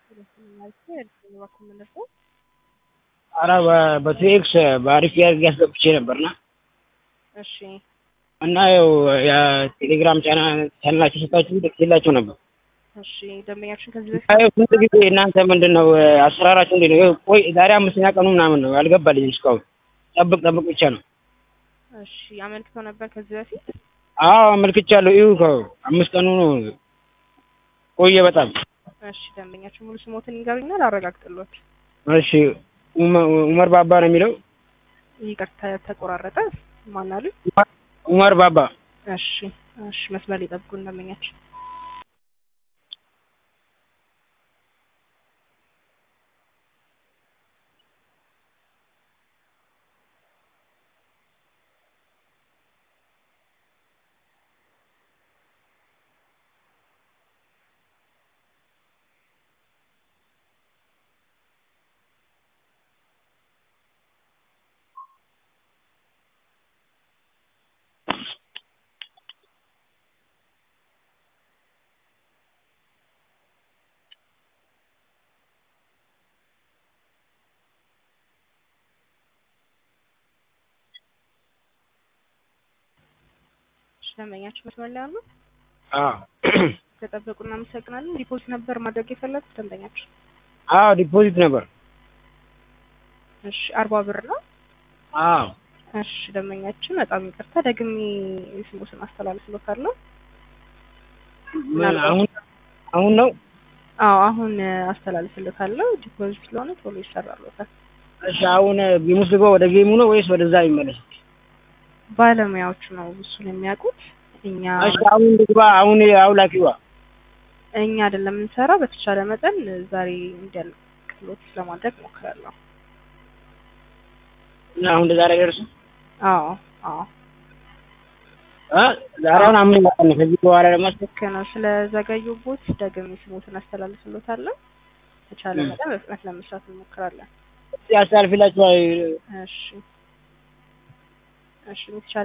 ኧረ በቴክስ በአሪፍ አድርጌ አስገብቼ ነበርና እሺ እና ያው የቴሌግራም ቻናላችሁ ሰጣችሁ ደስ ይላችሁ ነበር። እሺ ደንበኛችን ከዚህ በፊት አይ ስንት ጊዜ እናንተ ምንድን ነው አሰራራችሁ እንዴት ነው? ይኸው ቆይ ዛሬ አምስተኛ ቀኑ ምናምን ነው አልገባልኝም እስካሁን ጠብቅ ጠብቅ ብቻ ነው። እሺ አመልክተው ነበር ከዚህ በፊት አዎ አመልክቻለሁ። ይኸው እኮ አምስት ቀኑ ነው ቆየ በጣም። እሺ ደንበኛችን ሙሉ ስሞትን ይንገሩኛል አረጋግጥሎት። እሺ ኡመ- ኡመር ባባ ነው የሚለው ይቅርታ ተቆራረጠ ማን አሉ? ኡመር ባባ እሺ እሺ መስመር ሊጠብቁን ደንበኛችን እሺ ደንበኛችን መስመር ላይ አሉ? አዎ ከጠበቁ እናመሰግናለን። ዲፖዚት ነበር ማድረግ የፈለጉት ደንበኛችን? አዎ ዲፖዚት ነበር። እሺ አርባ ብር ነው። አዎ እሺ ደንበኛችን በጣም ይቅርታ ደግሜ ስሞትን አስተላልፍሎታለሁ። ምን አሁን አሁን ነው? አዎ አሁን አስተላልፍሎታለሁ። ዲፖዚት ስለሆነ ቶሎ ይሰራሎታል። እሺ አሁን ጌም ውስጥ ልገባ ወደ ጌሙ ነው ወይስ ወደዛ ይመለስ? ባለሙያዎቹ ነው እሱን የሚያውቁት። እኛ እሺ አሁን ልግባ አሁን አውላኪዋ እኛ አይደለም የምንሰራው። በተቻለ መጠን ዛሬ እንዲያልቅሎት ለማድረግ ሞክራለሁ። እና አሁን እንደዛ ላይ ደርሱ አዎ አዎ እ ዛሬ አሁን አምን ነው ከዚህ በኋላ ደግሞ ልክ ነው። ስለዘገዩቦት ደግሜ ስሞትን አስተላልፍሎታለሁ። በተቻለ ም። መጠን በፍጥነት ለመስራት እንሞክራለን። ያስተላልፍላችኋል። እሺ እሺ በተቻለ